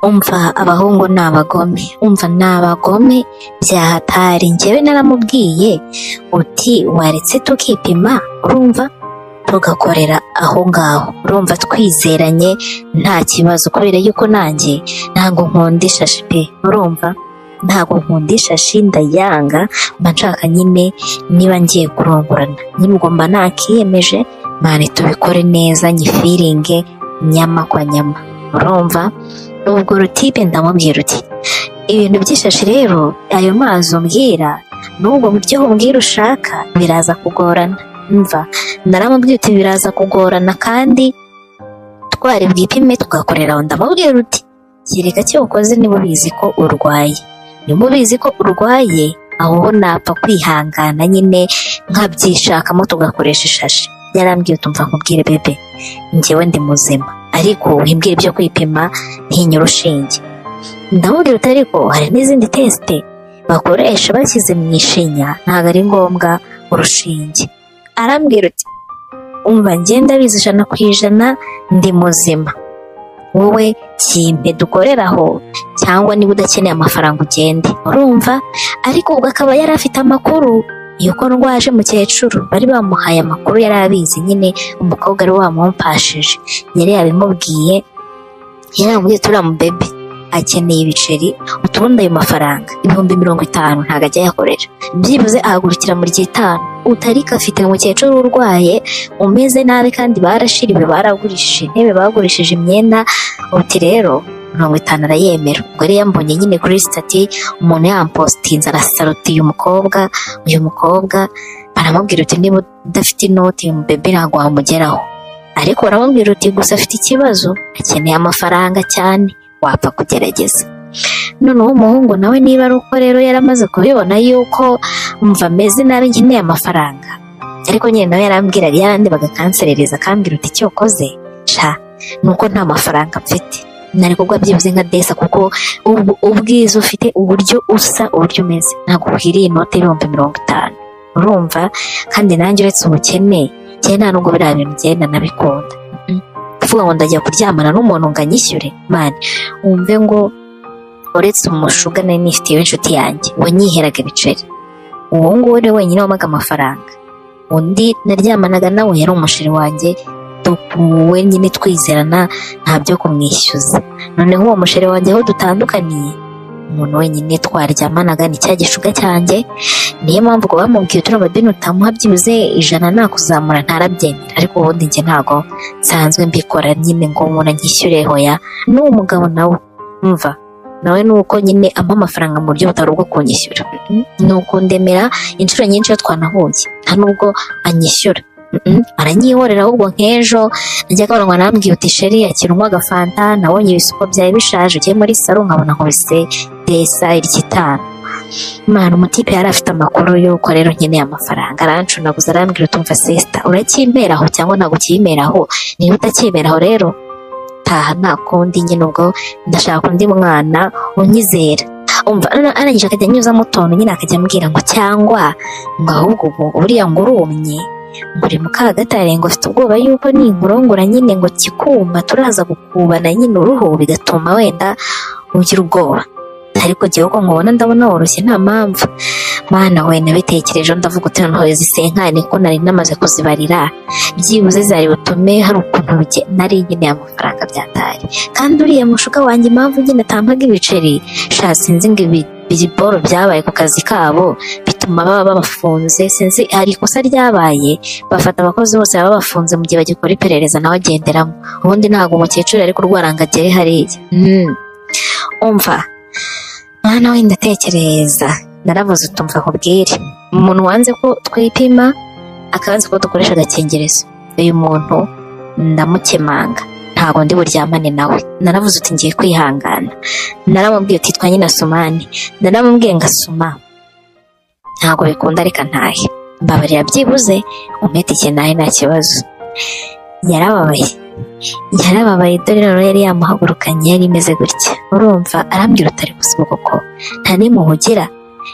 umva abahungu ni abagome umva ni abagome byahatari njyewe naramubwiye uti waretse tukipima urumva tugakorera aho ngaho urumva twizeranye nta kibazo kubera yuko nanjye ntabwo nkunda ishashi pe urumva ntabwo nkunda ishashi ndayanga mba nshaka nyine niba ngiye kurongorana nimugomba nakiyemeje mani tubikore neza nyifiringe nyama kwa nyama urumva ubwo rutibe ndamubwira uti ibintu by'ishashi rero ayo mazi umbwira n'ubwo buryo umbwira ushaka biraza kugorana mva naramubwiye uti biraza kugorana kandi twari bwipime tugakorera aho ndamubwira uti kereka cyo ukoze niba ubizi ko urwaye niba ubizi ko urwaye aho ho napfa kwihangana nyine nkabyishakamo tugakoresha ishashi yarambwiye utumva nkubwire bebe njyewe ndi muzima ariko wimbwira ibyo kwipima ntinya urushinge ndamubwira uti ariko hari n'izindi tesite bakoresha bashyize mu ishinya ntabwo ari ngombwa urushinge arambwira uti umva ngenda bizi ijana ku ijana ndi muzima wowe kimpe dukorera aho cyangwa niba udakeneye amafaranga ugende urumva ariko ubwo akaba yari afite amakuru yuko ndwaje mukecuru bari bamuhaye amakuru yari abizi nyine umukobwa wari wamumpashije yari yabimubwiye yari yamubwiye turiya mubebe akeneye ibiceri utubundi ayo mafaranga ibihumbi mirongo itanu ntabwo ajya ayakoresha byibuze ahagurukira mu ry'itanu utarika afite umukecuru urwaye umeze nabi kandi barashiriwe baragurishije intebe bagurishije imyenda uti rero mirongo itanu arayemera ubwo yari yambonye nyine kuri sitati umuntu yampositinze arasarutiye umukobwa uyu mukobwa baramubwira uti niba udafite inoti uyu mubebe ntabwo wamugeraho ariko baramubwira uti gusa afite ikibazo akeneye amafaranga cyane wapfa kugerageza noneho umuhungu nawe niba ari uko rero yaramaze kubibona yuko mva ameze nabi nkeneye amafaranga ariko nyine nawe yarambwiraga yarandebaga akanserereza akambwira uti icyo ukoze sha ni uko nta mafaranga mfite nari kugwa byibuze nka desa kuko ub- ubwiza ufite uburyo usa uburyo umeze ntabwo ukwiriye inote y'ibihumbi mirongo itanu urumva kandi nanjye uretse ubukene njye nta nubwo biriya bintu ngenda nabikunda Mm. kuvuga ngo ndajya kuryamana n'umuntu ngo anyishyure mani wumve ngo uretse umushuga nari nifitiye w'inshuti yanjye wanyiheraga ibiceri uwo nguwo ni we wenyine wampaga amafaranga undi naryamanaga nawe yari umusheri wanjye dukuwe nyine twizerana nta byo kumwishyuza noneho uwo musheri wanjye aho dutandukaniye umuntu wenyine twaryamanaga ni cya gishuga cyanjye niyo mpamvu ngo bamubwiye turiya madeni utamuha byibuze ijana nakuzamura ntarabyemera ariko ubundi njye ntabwo nsanzwe mbikora nyine ngo umuntu anyishyure hoya n'uwo mugabo nawe umva nawe ni uko nyine ampa amafaranga mu buryo butari ubwo kunyishyura Mm, ni uko ndemera inshuro nyinshi iyo twanahuye nta nubwo anyishyura Mm, aranyihorera ahubwo nk'ejo njya kabarangwa nambwiye uti sheri akira unywa agafanta nabonye ibisuko byari bishaje ugiye muri saro nkabona nkubise desa iry'itanu mwana umutipe yari afite amakuru y'uko rero nkeneye amafaranga arancunaguza arambwira utumva sesita urakimberaho cyangwa ntabwo ukimeraho niba utakimeraho rero taha nta kundi nyine ubwo ndashaka undi mwana unyizera umva ara- arangije akajya anyuzamo utuntu nyine akajya ambwira ngo cyangwa ngo ahubwo ubu buriya ngo urumye muri mu kagatare ngo afite ubwoba yuko ninkurongora nyine ngo kikuma turaza gukubana nyine uruhu bigatuma wenda ugira ubwoba ariko jyewe uko nkubona ndabona woroshye nta mpamvu mana we nabitekerejeho ndavuga uti noneho izi senkani ko nari namaze kuzibarira byibuze zari butume hari ukuntu bige- nari nkeneye amafaranga byatari kandi uriya mushuka wanjye impamvu nyine atampaga ibiceri sha sinzi ngo ibi biriboro byabaye ku kazi kabo bituma baba babafunze sinzi hari ikosa ryabaye bafata abakozi bose baba babafunze mu gihe bagikora iperereza nawe agenderamo ubundi ntabwo umukecuru ari kurwara ngo agere hariya Mm. umva mwana we ndatekereza naravuze utumva nkubwire umuntu wanze ko twipima akabanza ko dukoresha agakingirizo uyu muntu ndamukemanga ntabwo ndi buryamane nawe naravuze uti ngiye kwihangana naramubwiye uti twanye na sumani naramubwiye ngo asuma ntabwo bikunda reka ntahe mbabarira byibuze umete ikintu nahe nta kibazo yarababaye yarababaye dore rero yari yamuhagurukanye yari imeze gutya urumva arambwira utari gusa ubwo ko nta n'imuhugira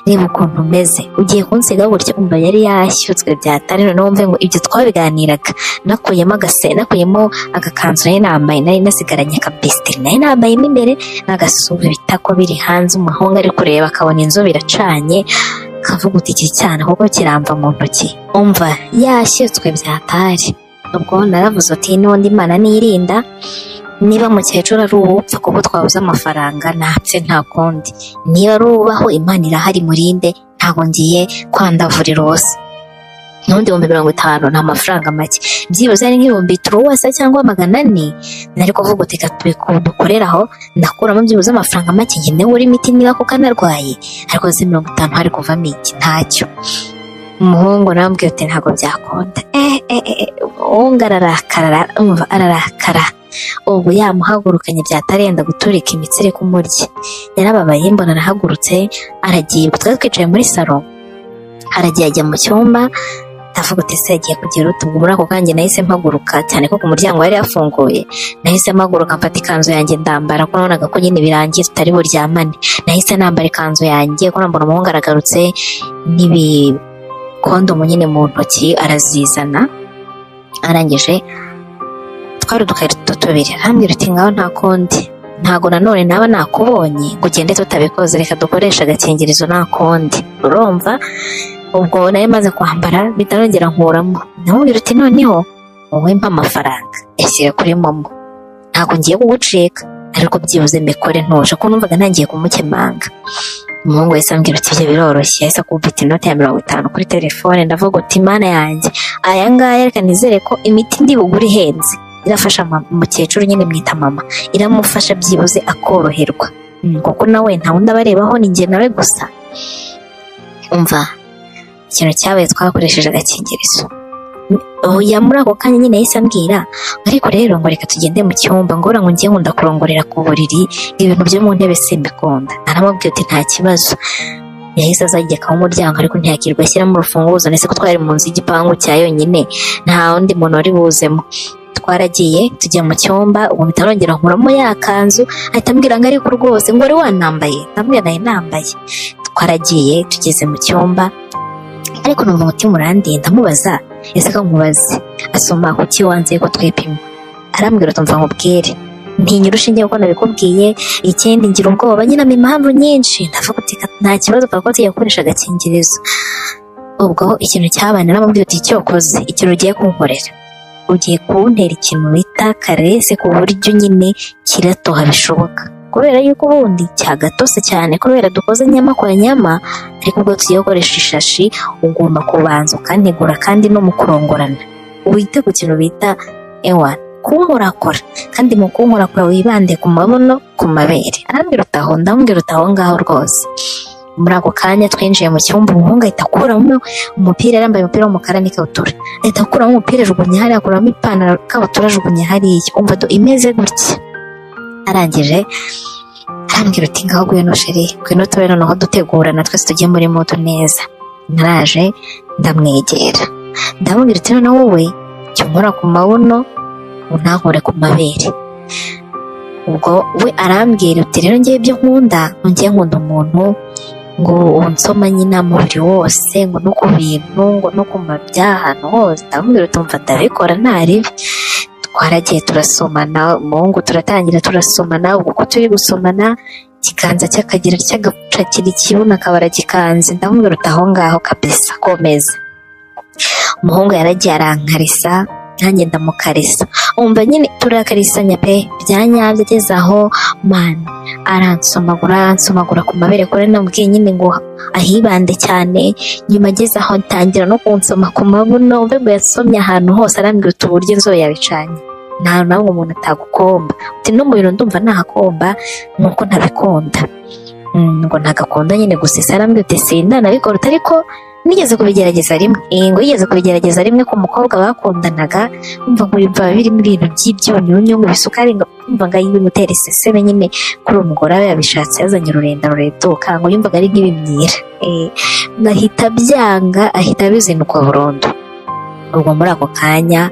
reba ukuntu umeze ugiye kunsiga gutya umva yari yashyutswe byatari noneho wumve ngo ibyo twabiganiraga nakuyemo agase nakuyemo agakanzu nari nambaye nari nasigaranye akabesitiri nari nambayemo imbere n'agasume ibitako biri hanze umuhungu ari kureba akabona inzu biracanye akavuga uti iki cyane kuko kiramva mu ntoki umva yashyutswe byatari ubwo naravuze uti n'ubundi imana nirinda niba mukecuru ari uwupfa kuko twabuze amafaranga ntapfe nta kundi niba ari ubaho imana irahari murinde ntabwo ngiye kwandavurira ubusa n'ubundi ibihumbi mirongo itanu ni amafaranga make byibuze ari nk'ibihumbi turuwasa cyangwa magana ane nari kuvuga uti reka dukorere aho ndakuramo byibuze amafaranga make njye ndewe imiti niba kuko anarwaye ariko ze mirongo itanu hari kuvamo iki ntacyo umuhungu arambwira ati ntabwo byakunda eh eh eh umuhungu ararakara umva ararakara ubu yamuhagurukanye byatarenda guturika imitsi iri kumurya yarababaye mbona arahagurutse aragiye ubwo twari twicaye muri salo aragiye ajya mu cyumba ndavuga uti se yagiye kugira utu ubwo muri ako kanya nahise mpaguruka cyane ko ku muryango yari yafunguye nahise mpaguruka mfata ikanzu yanjye ndambara ko nabonaga ko nyine birangiye tutari buryamane nahise nambara ikanzu yanjye ko nambona umuhungu aragarutse n'ibikondomu nyine mu ntoki arazizana arangije twari udukarito tubiri arambwira ati ngaho nta kundi ntago nanone naba nakubonye ngo ugende tutabikoze reka dukoreshe agakingirizo nta kundi urumva ubwo nari maze kwambara bitarongera nkuramo namubwira uti noneho wowe mpa amafaranga yashyira kuri momo ntago ngiye kugucika ariko byibuze mbikore ntuje ko numvaga ntangiye kumukemanga umuhungu yahise ambwira ati ibyo biroroshye yahise akubita inoti ya mirongo itanu kuri telefone ndavuga uti mana yanjye aya ngaya reka nizere ko imiti ndi bugure ihenze irafasha umukecuru nyine mwita mama iramufasha byibuze akoroherwa kuko nawe nta wundi abarebaho ni njye nawe gusa umva ikintu cyabaye twakoresheje agakingirizo oya muri ako kanya nyine yahise ambwira ariko rero ngo reka tugende mu cyumba ngora ngo ngiye nkunda kurongorera ku buriri ibintu byo mu ntebe simbikunda aramubwiye uti nta kibazo yahise azageka mu muryango ariko ntiyakirwa ashyiramo urufunguzo ndetse ko twari mu nzu y'igipangu cya yonyine nta wundi muntu wari buzemo twaragiye tujya mu cyumba ubu bitarongera nkuramo ya kanzu ahita ambwira ngo ariko rwose ngo wari wanambaye ndamubwira nayo nambaye twaragiye tugeze mu cyumba ariko numva umutima urandinda ndamubaza ese ko nkubaze asoma kuki wanze ko twipima arambwira utumva nkubwire ntinya urushinge kuko nabikubwiye ikindi ngira ubwoba nyine ama impamvu nyinshi ndavuga uti nta kibazo kuko tuyakoresha agakingirizo ubwo ikintu cyabaye naramubwira uti icyo ukoze ikintu ugiye kunkorera ugiye kuntera ikintu bita karese ku buryo nyine kiratoha bishoboka kubera yuko ubundi cyagatose cyane kubera dukoze nyama kwa nyama ariko ubwo tugiye gukoresha ishashi ugomba kubanza ukantegura kandi no mu kurongorana wite ku kintu bita ewa kunkorakora kandi mu kunkorakora wibande ku mabono ku mabere arambwira utaho ndamubwira utaho ngaho rwose muri ako kanya twinjiye mu cyumba umuhungu ahita akuramo umupira yambaye umupira w'umukara n'ikabutura ahita akuramo umupira ajugunya hariya akuramo ipantaro ikabutura ajugunya hariya umva do imeze gutya arangije arambwira uti ngaho ngwino sheri ngwino tube noneho dutegura na twese tujye muri moto neza naraje ndamwegera ndamubwira uti noneho wowe jya unkora ku mabuno untankore ku mabere ubwo we arambwira uti rero ngewe ibyo nkunda ngewe nkunda umuntu ngo unsoma nyina umubiri wose ngo no ku bintu ngo no ku mabya ahantu hose ndamubwira utumva ndabikora ntaribi twaragiye turasomana umuhungu turatangira turasomana ubwo ko turi gusomana ikiganza cy'akagira cy'agapacira ikibuno akaba aragikanze ndamubwira uti aho ngaho kabisa komeza umuhungu yaragiye arankarisa nanjye ndamukarisa umva nyine turakarisanya pe byanyabyo ageze aho mani aransomagura aransomagura ku mabere kure nabwiye nyine ngo ahibande cyane nyuma ageze aho atangira no kunsoma ku mabuno mbe ngo yasomye ahantu hose arambwira uti uburyo inzobe yabicanye nta nabwo umuntu atagukomba uti no mu bintu ndumva ntahakomba nuko ntabikunda ngo ntagakunda nyine gusesa arambwira uti sindanabikora ariko nigeze kubigerageza rimwe ngo yigeze kubigerageza rimwe ku mukobwa bakundanaga umva ngo biba birimo ibintu by'ibyunyunyu ngo bisukari umva ngo ayiwe gutera iseseme nyine kuri uwo mugore aba yabishatse yazanye ururenda rureduka ngo yumvaga ari nk'ibimyira ahita byanga ahita abizinukwa burundu ubwo muri ako kanya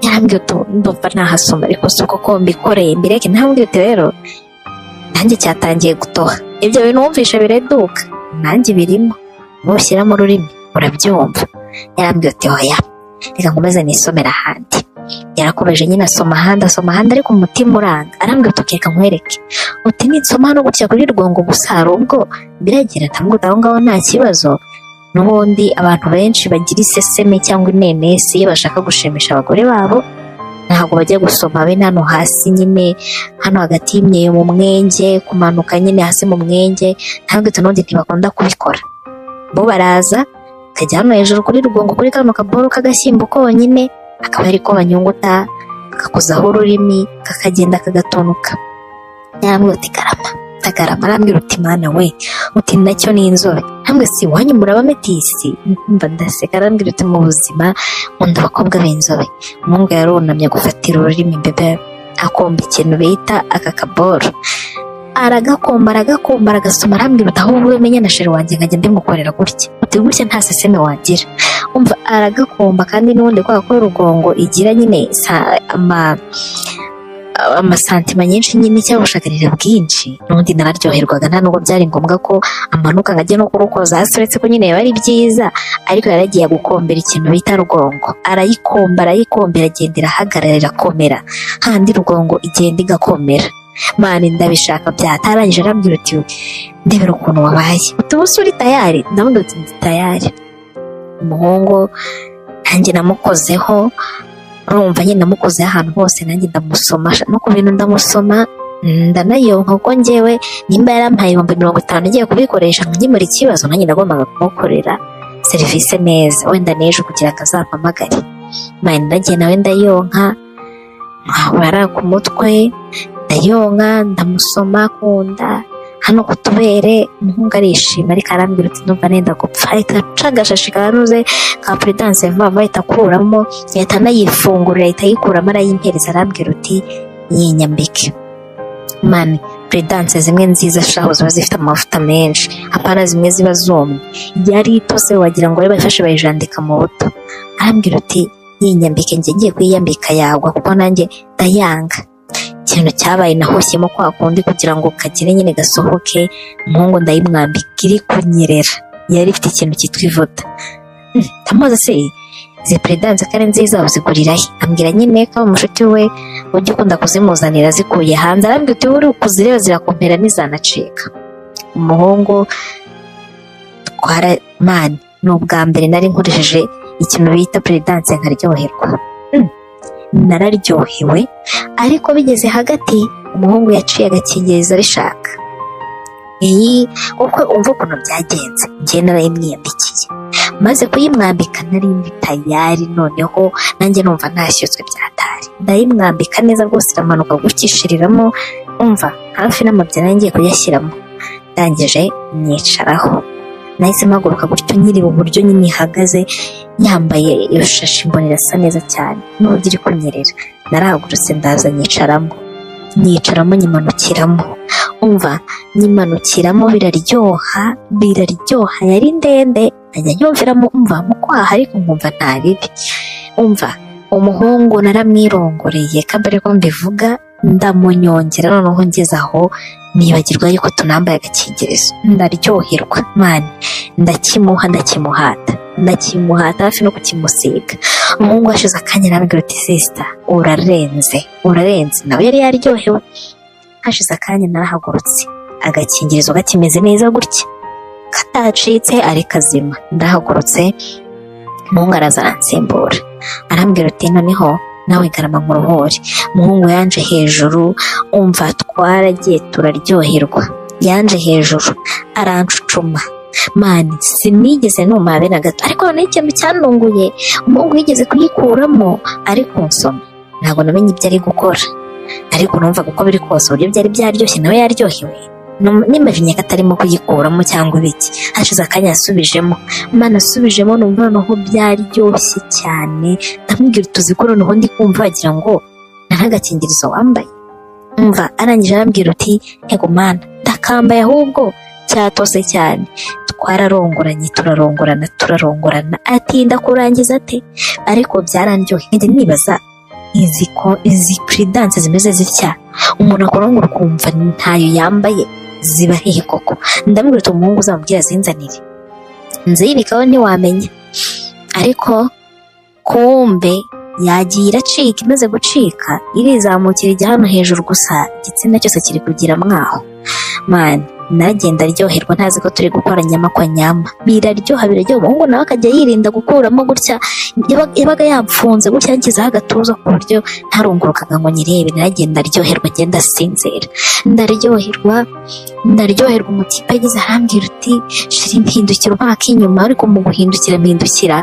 yarambwiye utu ndumva nahasoma ariko si uko ko mbikoreye mbireke ntambwiye uti rero nanjye cyatangiye gutoha ibyo bintu wumvisha bireduka nanjye birimo nushyiramo ururimi urabyumva yarambwiye ati hoya reka nkomeze nisomera ahandi yarakomeje nyine asoma ahandi asoma ahandi ariko umutima uranga arambwira ati reka nkwereke uti ninsoma hano gutya kuri rwongo gusa hari ubwo biragira ntabwo aho ngaho nta kibazo n'ubundi abantu benshi bagira iseseme cyangwa inenesi iyo bashaka gushimisha abagore babo ntabwo bajya gusoma be hano hasi nyine hano hagati y'imyeyo mu mwenge kumanuka nyine hasi mu mwenge ntabwo utundi ntibakunda kubikora bo baraza akajya hano hejuru kuri rugongo kuri kano kaboro k'agashyimbo konyine akaba ari ko banyunguta kakakozaho ururimi kakagenda kagatonuka yarambwira uti karama tagarama arambwira uti mana we uti nacyo ni inzobe ntabwo si iwanyu murabametisi mba ndaseka arambwira uti mu buzima nkunda abakobwa b'inzobe umuhungu yarunamye gufatira ururimi bebe akomba ikintu bita aka kaboro aragakomba aragakomba aragasoma arambwira uti aho uvuye menya na sheri wanjye nkajya ndimukorera gutya uti gutya nta seseme wagira umva aragakomba kandi n'ubundi kubera ko rugongo igira nyine sa- ama amasantima nyinshi nyine cyangwa ubushakarira bwinshi n'ubundi nararyoherwaga nta nubwo byari ngombwa ko amanuka nkajya no kurukoza hasi uretse ko nyine biba ari byiza ariko yaragiye gukombera ikintu bita rugongo arayikomba arayikombera agenda irahagarara irakomera handi rugongo igenda igakomera mani ndabishaka byatarangije arambwira uti ndebera ukuntu wabaye uti ubu se uri tayari ndabona uti ndi tayari umuhungu nanjye namukozeho urumva nyine namukozeho ahantu hose nanjye ndamusoma sha- no ku bintu ndamusoma mm, ndanayonka kuko njyewe nimba yarampaye ibihumbi mirongo itanu ngiye kubikoresha nkemura ikibazo nanjye nagombaga kumukorera serivisi neza wenda n'ejo kugira akazampamagare mani ndagiye nawe ndayonka nkabara ku mutwe ndayonka ndamusoma ku nda hano ku tubere umuhungu arishima ariko arambwira uti numva nenda gupfa ahita aca agashashi kanuze ka puridanse vuba vuba ahita akuramo yahita anayifungurira ahita ayikuramo arayimpereza arambwira uti yinyambike mani puridanse zimwe nziza shaho ziba zifite amavuta menshi apana zimwe ziba zumye yari itose wagira ngo bari bayifashe bayijandika mu buto arambwira uti yinyambike njye ngiye kuyiyambika yagwa kuko nanjye ndayanga ikintu cyabaye nahoshyemo kwa kundi kugira ngo kagire nyine gasohoke umuhungu ndayimwambika iri kunyerera yari ifite ikintu cyitwa ivuta Mm, ndamubaza se izi peredanse ko ari nziza uzigurira he ambwira nyine ko umushuti we ujya ukunda kuzimuzanira zikuye hanze arambwira uti uri kuzireba zirakompera n'izanacika umuhungu twara mani ni ubwa mbere nari nkoresheje ikintu bita peredanse nkaryoherwa Mm, nararyohewe ariko bigeze hagati umuhungu yaciye agakingirizo arishaka iyi uko umva ukuntu byagenze njye narayimwiyambikiye maze kuyimwambika nari ndi tayari noneho nanjye numva ntashyutswe byatari ndayimwambika neza rwose iramanuka gukishiriramo umva hafi n'amabyara ngiye kuyashyiramo ndangije nyicaraho nahise mpaguruka gutyo nkiri uburyo nyine ihagaze yambaye iyo shashi mbona irasa neza cyane n'uburyo iri kunyerera narahagurutse ndaza nyicaramo nyicaramo nyimanukiramo umva nyimanukiramo biraryoha biraryoha yari ndende nkajya nyumviramo umva mu kwaha ariko nkumva nta bibi umva umuhungu naramwirongoreye kabere ko mbivuga ndamunyongera noneho ngeze aho nibagirwa yuko tunambaye agakingirizo ndaryoherwa mani ndakimuha ndakimuhata ndakimuhata hafi no kukimusiga umuhungu washize akanya arambwira uti sisita urarenze urarenze nawe yari yaryohewe hashize akanya narahagurutse agakingirizo gakimeze neza gutya katacitse ari kazima ndahagurutse umuhungu araza aransimbura arambwira uti noneho nawe garama nkuruhure umuhungu yanje hejuru umva twaragiye turaryoherwa yanje hejuru arancucuma mani sinigeze numva be na gato ariko noneho ikintu cyanunguye umuhungu yigeze kuyikuramo ari kunsoma ntabwo namenye ibyo ari gukora ariko numvaga uko biri kose uburyo byari byaryoshye nawe yaryohewe Num- nimavinye ko atarimo kuyikuramo cyangwa ibiki hashize akanya yasubijemo mana asubijemo numva noneho byaryoshye cyane ndamubwira utuzi ko noneho ndi kumva wagira ngo nta n'agakingirizo wambaye umva arangije arambwira uti ego mana ndakambaye ahubwo cyatose cyane twararongoranye turarongorana turarongorana atinda kurangiza ate ariko byarandyoheye nkajya nibaza izi ko izi puridanse zimeze zitya umuntu akorongora ukumva ntayo yambaye ziba hehe koko ndamubwira uti umuhungu uzamubwira zinzanire nzibikaho ntiwamenya ariko kumbe yagiye iracika imaze gucika irizamukira ijya hano hejuru gusa igitsina cyose kiri kugira mwaho mani nagenda aryoherwa ntazi ko turi gukora nyama kwa nyama biraryoha biraryoha umuhungu nawe akajya yirinda gukuramo gutya yaba- yabaga yapfunze gutya yanshyizeho agatuza ku buryo ntarungurukaga ngo nyirebe naragenda aryoherwa agenda asinzira ndaryoherwa ndaryoherwa umutipe ageze arambwira uti shira impindukiro nta k'inyuma ariko mu guhindukira mpindukira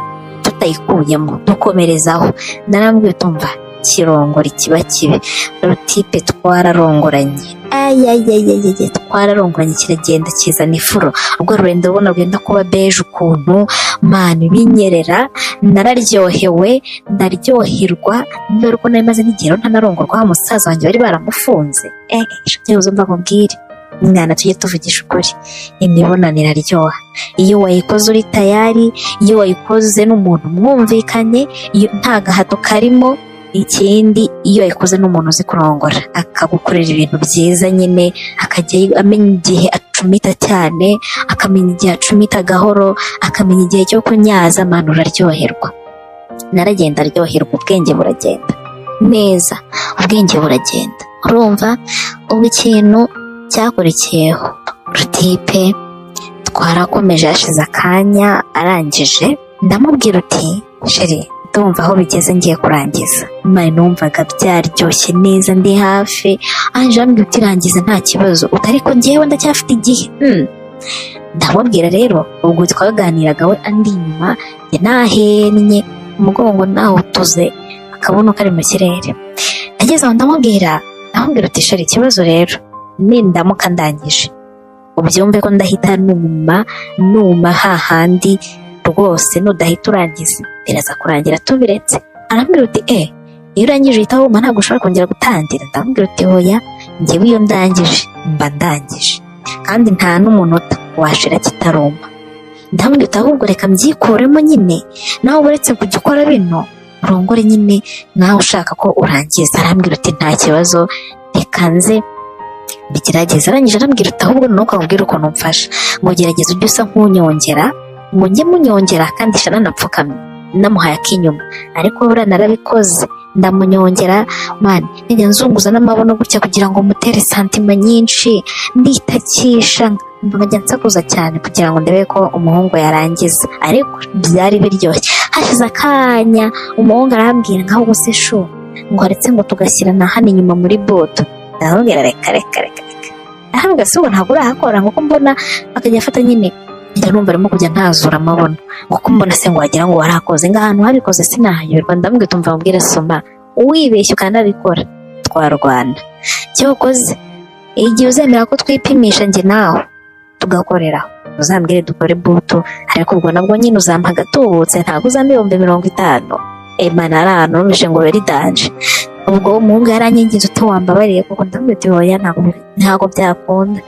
tutayikuyemo dukomerezaho narambwiye tumva kirongora ikiba kibi rutipe twararongoranye ayayayayaya twararongoranye kiragenda kizana ifuro ubwo rurenda rubona rwenda kuba beje ukuntu mani binyerera nararyohewe ndaryoherwa niba ruko nari maze n'igihe rero ntanarongorwa wa musaza wanjye bari baramufunze eh byibuze mba nkubwire mwana tujye tuvugisha ukuri imibonano iraryoha iyo wayikoze uri tayari iyo wayikoze n'umuntu mwumvikanye iyo nta gahato karimo ikindi iyo yayikoze n'umuntu uzi kurongora akagukorera ibintu byiza nyine akajya amenya igihe acumita cyane akamenya igihe acumita gahoro akamenya igihe cyo kunyaza amana uraryoherwa naragenda aryoherwa ubwenge buragenda neza ubwenge buragenda urumva ubu ikintu cyakurikiyeho rutipe twarakomeje hashize akanya arangije ndamubwira uti sheri ndumva aho bigeze ngiye kurangiza mani numvaga byaryoshye neza ndi hafi ange ambwira uti rangiza nta kibazo uti ariko ngewe ndacyafite igihe Hmm. ndamubwira rero ubwo twaganiraga we andi inyuma njye nahennye umugongo nawutuze akabuno kari mu kirere ageze aho ndamubwira ndamubwira uti sheri ikibazo rero nindamuka ndangije ubyumve ko ndahita numa numa hahandi rwose nudahita urangiza biraza kurangira tubiretse arambwira uti e iyo urangije uhita wumva ntabwo ushobora kongera gutangira ndamubwira uti hoya njyewe iyo ndangije mba ndangije kandi nta n'umunota washira kitaruma ndamubwira uti ahubwo reka mbyikuremo nyine nawe uretse kujya ukora bino urongore nyine nawe ushaka ko urangiza arambwira uti nta kibazo reka nze bigerageza arangije arambwira uti ahubwo nuko nkubwira ukuntu mfasha ngo gerageza ujye usa nk'unyongera ngo njye munyongera kandi shana napfukamye namuhaye ak'inyuma ariko buriya narabikoze ndamunyongera mani njya nzunguza n'amabono gutya kugira ngo mutere santima nyinshi nditakisha nkajya nsakuza cyane kugira ngo ndebe ko umuhungu yarangiza ariko byari biryoshye hashize akanya umuhungu arambwira nkaho ubuse shu ngo aretse ngo tugashyirana hano inyuma muri bodo ndamubwira reka reka reka reka ahambwa si ubu ntabwo urahakora kuko mbona akajya afata nyine njya numva arimo kujya ntazura amabono kuko mbona se ngo wagira ngo warakoze ngo ahantu wabikoze sinahayoberwa ndamubwira tumva mubwira soma wibeshya ukanabikora twarwana cyokoze igihe uzemera ko twipimisha njye nawe tugakoreraho uzambwire dukore buto ariko ubwo nabwo nyine uzampa agatubutse ntabwo uzampa ibihumbi mirongo itanu emana aranumije ngo beri danje ubwo umuhungu yaranyangiza uti wambabariye kuko ndamubwira uti hoya ntabwo ntabwo byakunda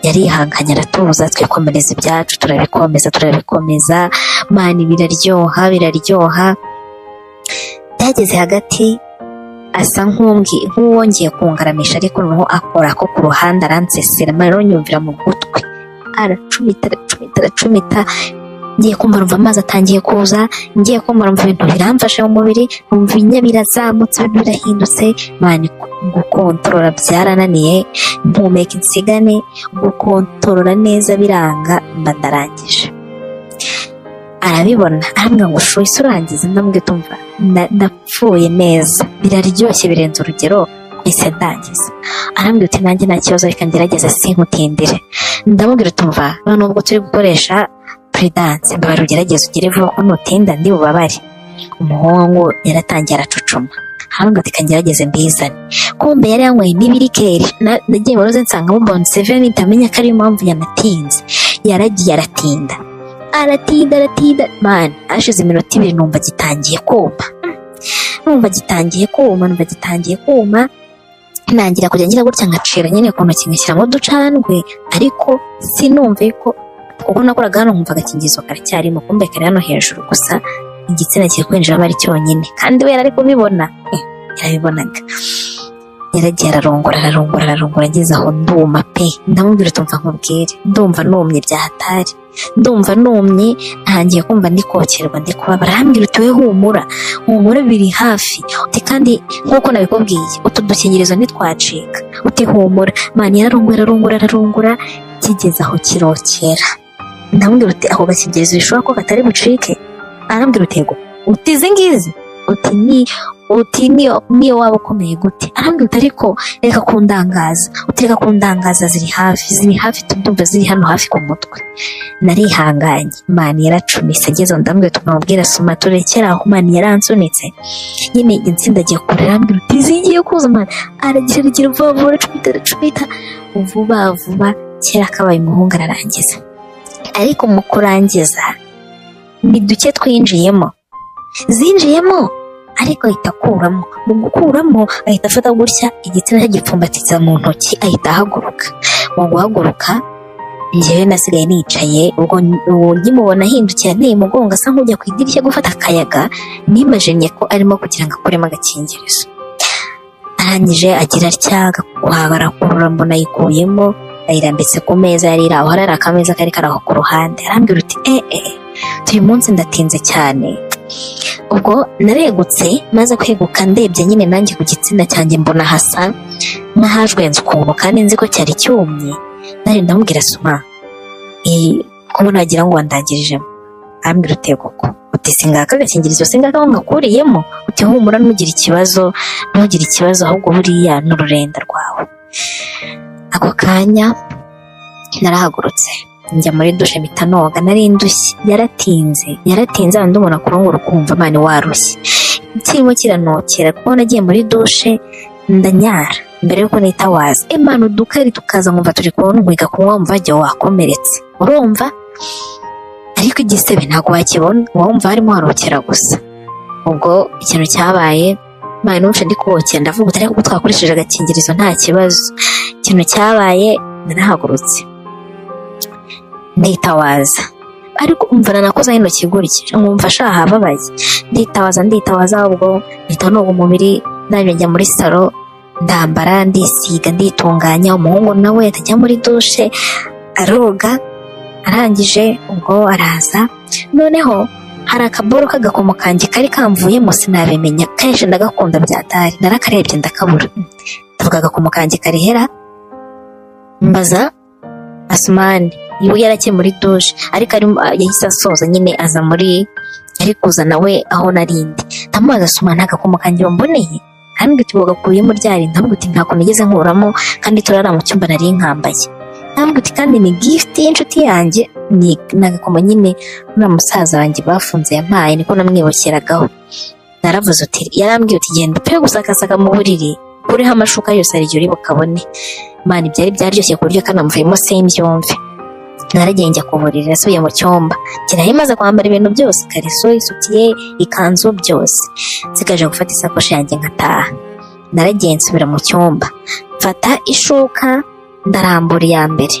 yarihanganye aratuza twikomereza ibyacu turabikomeza turabikomeza mani biraryoha biraryoha byageze hagati asa nk'umbwi- nk'uwongeye kungaramisha ariko noneho akora ko ku ruhande aransesera mani rero nyumvira mu gutwi aracumita aracumita aracumita ngiye kumva numva amazi atangiye kuza ngiye kumva numva ibintu biramfashe mu mubiri numva ibinya birazamutse ibintu birahindutse mani gukontorora byarananiye mpumeka insigane gukontorora neza biranga mba ndarangije arabibona arambwira ngo shu ise urangiza ndamubwira tumva ndapfuye neza biraryoshye birenze urugero ese ndangiza arambwira uti nanjye nta kibazo reka ngerageze sinkutindire ndamubwira tumva none ubwo turi gukoresha prudence mbabara ugerageze ugere vuba ko nutinda ndi bubabare umuhungu yaratangiye aracucuma arambwira ati reka ngerageze mbizane kumbe yari yanyweye n'ibirikeri na- nagiye waroze nsangamo boni seveni ntamenya ko ariyo mpamvu yanatinze yaragiye aratinda aratinda aratinda mani hashize iminota ibiri numva gitangiye kuma numva gitangiye kuma numva gitangiye kuma ntangira kujya ngira gutya nkacira nyine ku ntoki ngashyiramo uducandwe ariko sinumve ko kuko nakoraga hano nkumva agakingizo karacyarimo kumbe kari hano hejuru gusa igitsina kiri kwinjiramo ari cyonyine kandi we yari ari kubibona eh, yarabibonaga yaragiye ararongora ararongora ararongora ageze aho nduma pe ndamubwira utumva nkubwire ndumva numye bya hatari ndumva numye ntangiye kumva ndikokerwa ndikubabara arambwira uti we humura humura biri hafi uti kandi nk'uko nabikubwiye utu dukingirizo ntitwacika uti humura mani yararongora ararongora ararongora kigeze aho kirokera ndamubwira uti ako gakingirizo bishobora ko katari bucike arambwira uti yego uti izi ngizi uti ni uti niyo niyo waba ukomeye gute arambwira uti ariko reka kundangaza uti reka kundangaza ziri hafi ziri hafi tundumva ziri hano hafi ku mutwe narihanganye mani yaracumise ageze aho ndambwira uti mwamubwira soma turekere aho mani yaransunitse nyine insinda agiye kure arambwira uti zigiye kuza mani aragira aragira vuba vuba aracumita aracumita vuba vuba kera kabaye umuhungu ararangiza ariko mu kurangiza ni duke twinjiyemo zinjiyemo ariko ahita akuramo mu gukuramo ahita afata gutya igitsina cye gipfumbatitse mu ntoki ahita ahaguruka mu guhaguruka njyewe nasigaye nicaye ubwo uwo nkimubona ahindukira anteye umugongo asa nk'ujya ku idirishya gufata akayaga nimajinye ko arimo kugira ngo akuremo agakingirizo arangije agira atya agakurura mbona ayikuyemo ayirambitse ku meza yari iri aho hari akameza kari kari aho ku ruhande arambwira uti eh eh uyu munsi ndatinze cyane ubwo naregutse maze kweguka ndebye nyine nanjye ku gitsina cyanjye mbona hasa n'ahajwenze ukuntu kandi nzi ko cyari cyumye nari ndamubwira soma kuba nagira ngo wandagirijemo arambwira uti koko uti singaka agakingirizo singaka aho ngakuriyemo uti humura ntugire ikibazo ntugire ikibazo ahubwo buriya ni ururenda rwawe ako kanya narahagurutse njya muri dushe mpita noga nari ndushye yaratinze yaratinze abantu ndumva kurungura ukumva amani warushye kirimo kiranokera kuko nagiye muri dushe ndanyara mbere yuko nitawaza imana udukari tukaza nkumva turi kuntwiga kunywa wumva jya wakomeretse urumva ariko igisebe ntabwo wakibona wumva harimo harokera gusa ubwo ikintu cyabaye mani n'umuco ndi kuwokera ndavuga utari kuko twakoresheje agakingirizo nta kibazo ikintu cyabaye narahagurutse nditawaza ariko umva nanakozaho intoki gutya nkumva ashaha ababaye nditawaza nditawaza ubwo mpita noga umubiri nanjye njya muri salo ndambara ndisiga nditunganya umuhungu nawe atajya muri dushe aroga arangije ubwo araza noneho hari akaboro k'agakomo kanjye kari kamvuyemo sinabimenya kenshi ndagakunda byatari narakarebye ndakabura ndavuga agakomo kanjye karihera mbaza asumani ubu yarakiye muri dushe ariko yahise asoza nyine aza muri ari kuza nawe aho narindi ndamubaza asumani agakomo kanjye wamboneye kandi tubagakuyemo ryarindi ntabwo uti ntako nigeze nkuramo kandi turara mu cyumba nari nkambaye ntabwo uti kandi ni gifuti y'inshuti yanjye ni agakomo nyine nuriya musaza wanjye bafunze yampaye niko namwibokeragaho naravuze uti yarambwiye uti genda upfe gusakasaka mu buriri kuriho amashuka yose arigyo uri bukabone mani byari byaryoshye ku buryo kanamuvuyemo simbyumve naragiye njya ku buriri nasubiye mu cyumba kirahe maze kwambara ibintu byose ikariso isutiye ikanzu byose nsigaje gufata isakoshi yanjye nkataha naragiye nsubira mu cyumba mfata ishuka ndarambura iya mbere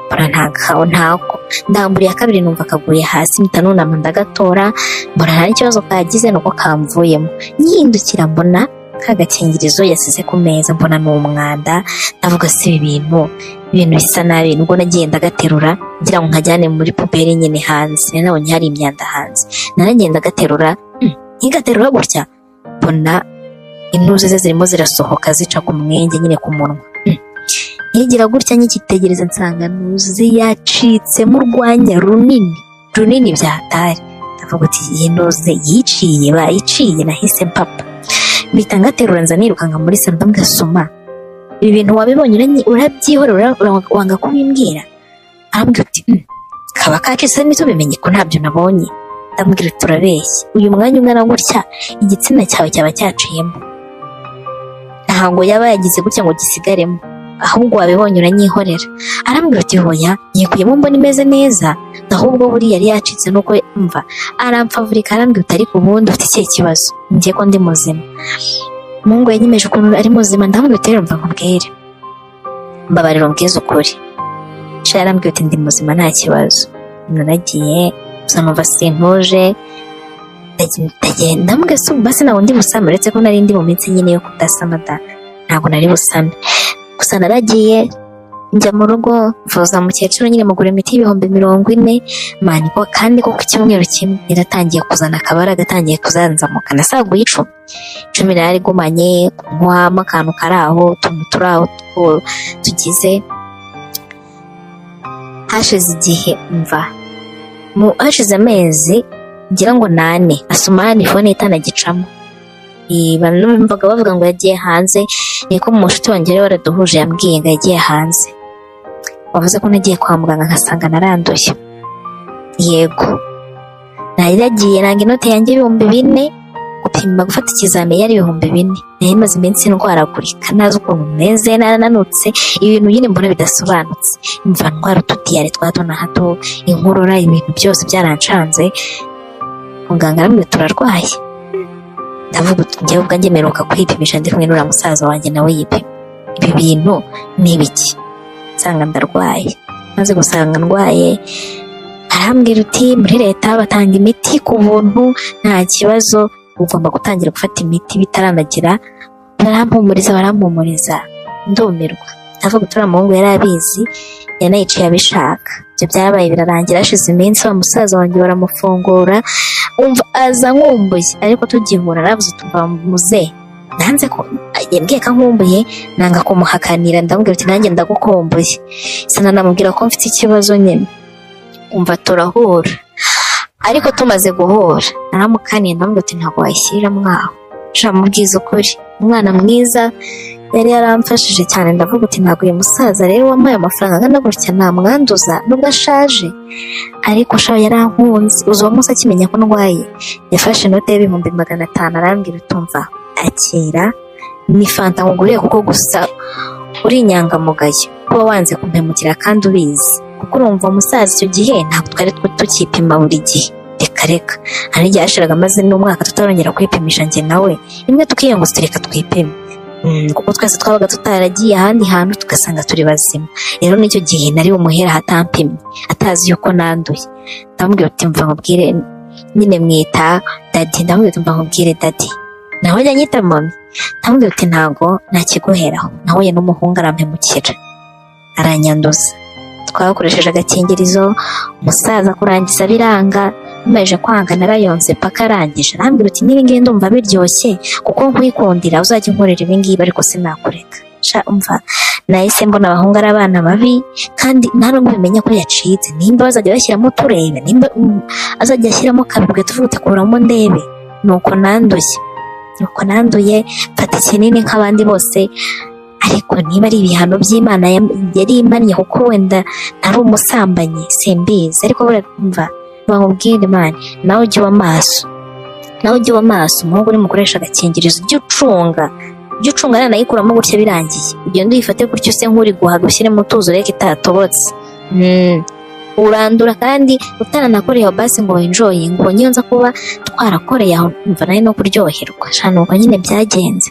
mbona ntakawe ntako ndambura iya kabiri numva kaguye hasi mpita nunama ndagatora mbona nta n'ikibazo kagize nuko kamvuyemo nyihindukira mbona kagakingirizo yasize ku meza mbona ni umwanda ndavuga si ibi bintu ibintu bisa nabi nubwo nagenda gaterura ngira ngo nkajyane muri puberi nyine hanze nabonye hari imyanda hanze naragenda gaterura ntigaterura gutya mbona intuze ze zirimo zirasohoka zica ku mwenge nyine ku munwa nkigira gutya nk'ikitegereza nsanga ntuzi yacitsemo urwanya runini runini byatari ndavuga uti iyi ntuze yiciye bayiciye nahise mpapa mpita ngaterura nza nirukanka muri salo ndamugasoma ibi bintu wabibonye urabyihorera wanga kubimbwira arambwira uti kaba kacitse ntitubimenye ko ntabyo nabonye ndamubwira uti turabeshye uyu mwanya ungana gutya igitsina cyawe cyaba cyaciyemo ntabwo yaba yagize gutya ngo gisigaremo ahubwo wabibonye uranyihorera arambwira uti hoya yikuyemo mbona imeze neza ahubwo buriya yari yacitse nuko mva arampfavurika arambwira uti ariko ubundi ufite ikihe kibazo ngiye ko ndi muzima umuhungu yanyemeje ukuntu ari muzima ndamubwira uti mva nkubwire mbabarira umbwize ukuri sha yarambwira uti ndi muzima nta kibazo naragiye gusa numva sintuje ndagenda mbwese ubu basi ntabwo ndi busama uretse ko nari ndi mu minsi nyine yo kudasama da ntabwo nari busame gusa naragiye njya mu rugo mvuza mukecuru nyine mugura imiti y'ibihumbi mirongo ine mani ko kandi ko ku cyumweru kimwe yaratangiye kuzana akabara agatangiye kuzanzamuka nasaguye icumi icumi narari igumanye kunywamo akantu kari aho utuntu turi aho two- tugize hashize igihe mva mu hashize amezi ngira ngo nane asoma ya fone itanagicamo Iba numvaga bavuga ngo yagiye hanze niko mu nshuti wanjye wari waraduhuje yambwiye ngo yagiye hanze wavuze ko nagiye kwa muganga nkasanga naranduye yego nari yagiye nanga inote yanjye ibihumbi bine gupima gufata ikizami yari ibihumbi bine nari maze iminsi ndwaragurika ntazi ukuntu meze narananutse ibintu nyine mbona bidasobanutse imva ndwara utudiyare twa hato na hato inkorora ibintu byose byarancanze muganga arambwira turarwaye ndavuga uti njyewe ubwanjye mperuka kwipimisha ndi kumwe n'uriya musaza wanjye nawe yipima ibi bintu ni ibiki nsanga ndarwaye maze gusanga ndwaye arambwira uti muri leta batanga imiti ku buntu nta kibazo ugomba gutangira gufata imiti bitaranagira barampumuriza barampumuriza ndumirwa ndavuga uti uriya muhungu yari abizi yanayiciye abishaka ibyo byabaye birarangira hashize iminsi wa musaza wanjye baramufungura umva aza nkumbuye ariko tugihura naravuze tuva muze nanze ko yambwiye ko nkumbuye nanga kumuhakanira ndamubwira uti nanjye ndagukumbuye sana namubwira ko mfite ikibazo nyine umva turahura ariko tumaze guhura naramukaniye ndamubwira uti ntabwo wayishyiriramo aho sha mubwiza ukuri umwana mwiza yari yaramfashije cyane ndavuga uti ntabwo uyu musaza rero wampaye amafaranga angana gutya namwanduza nubwo ashaje ariko sha yarankunze uzi uwo munsi akimenya ko ndwaye yafashe inote y'ibihumbi magana atanu arambwira utumva akira ni fanta nkuguriye kuko gusa uri inyangamugayo kuba wanze kumpemukira kandi ubizi kuko urumva musaza icyo gihe ntabwo twari twe tukipima buri gihe reka reka hari igihe yashiraga amaze n'umwaka tutarongera kwipimisha njye nawe rimwe tukiyongeza tureka twipime Mm, kuko twese twabaga tutaragiye ahandi hantu tugasanga turi bazima rero n'icyo gihe nari umuhera hatampimye atazi yuko nanduye ndamubwira uti mva nkubwire nyine mwita dadi ndamubwira uti mva nkubwire dadi nawe ajya anyita mami ndamubwira uti ntago nakiguheraho nawe ye n'umuhungu arampemukira aranyanduza twakoresheje agakingirizo umusaza kurangiza biranga nkomeje kwanga narayonze paka arangije arambwira uti niba ngiye ndumva biryoshye kuko nkwikundira uzajya unkorera ibingibi ariko sinakureka sha umva nahise mbona abahungu ari abana babi kandi nta n'ubwo bimenya ko yacitse nimba bazajya bashyiramo turebe nimba mm, azajya ashyiramo kabirwe tuvuga uti kuramo ndebe nuko nanduye nuko nanduye mfata ikinini nk'abandi bose ariko niba ari ibihano by'imana yam- yari imannye kuko wenda ari umusambanyi simbizi ariko buriya mva bamubwire imana nawe ujye uba maso nawe ujye uba maso umuhungu uri mukoresha agakingirizo ujye ucunga ujye ucunga nanayikuramo gutya birangiye ugende uyifate gutya use nk'uri guhaga ushyiremo utuzi ureke itatobotse Mm. urandura kandi utaranakoreye aho basi ngo winjoye ngo niyo nza kuba twarakoreye aho mva nawe no kuryoherwa shana uko nyine byagenze